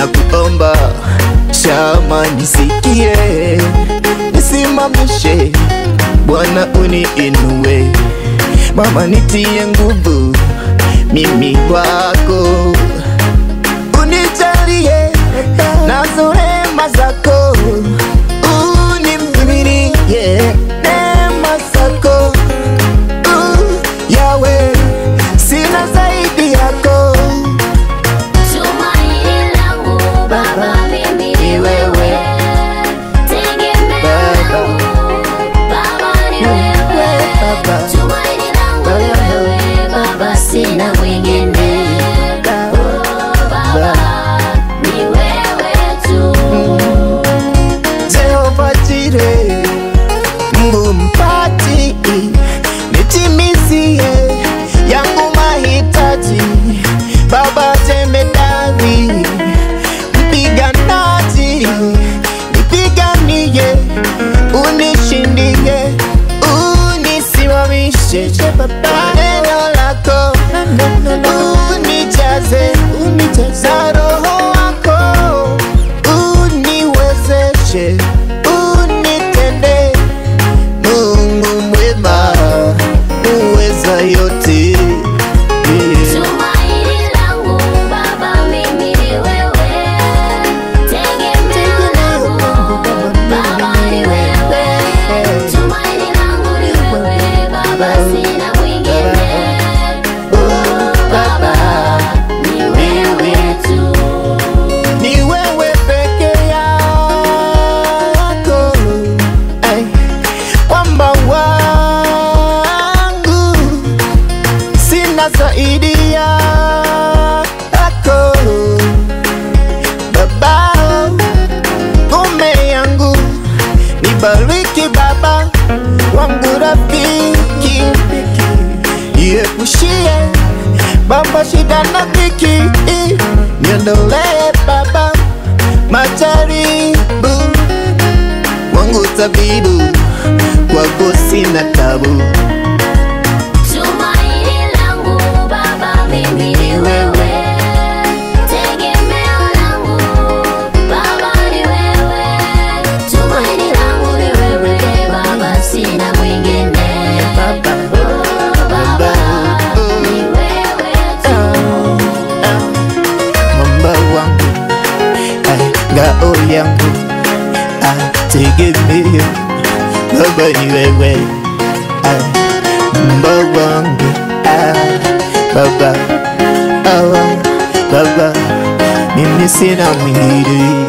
na kuomba shama nisikie, nisimamishe Bwana uniinue, mama nitie nguvu, mimi wako unijalie nazo rehema zako, unimiminie neema zako Uh, Yawe, sina zaidi yako Tumaini langu Baba, mimi ni wewe. Tegemeo langu Baba, ni wewe. Baba. Tumaini langu ni wewe Baba, sina mwingine. Oh, Baba, ni wewe tu. Jehova Jire, Mungu mpaji, nitimizie yangu mahitaji. Baba jemedari, mpiganaji, nipiganie, unishindie, unisimamishe kwa neno lako, unijaze na roho wako, uniwezeshe, unitende Mungu mwema, uweza yote yeah. Tumaini langu Baba, mimi ni wewe. Tegemeo langu Baba, ni wewe. Tumaini langu ni wewe Baba, sina mwingine. Oh, Baba, ni wewe tu. ni wewe peke yako Ay, kwamba wangu sina zaidi yako Baba, ngome yangu nibariki Baba wangu rafiki Niepushie Baba shida na dhiki Niondolee Baba majaribu Wangu tabibu Kwako sina tabu Tumaini langu Baba, mimi ni wewe. Tegemeo langu Baba, ni wewe. Tumaini langu ni wewe Baba, sina mwingine. Baba Oh, Baba, ni wewe tu. Mamba wangu ay, Ngao yangu ay, Tegemeo Baba ni wewe ay, Mamba wangu ay, Baba awa, Baba Mimi sina mwingine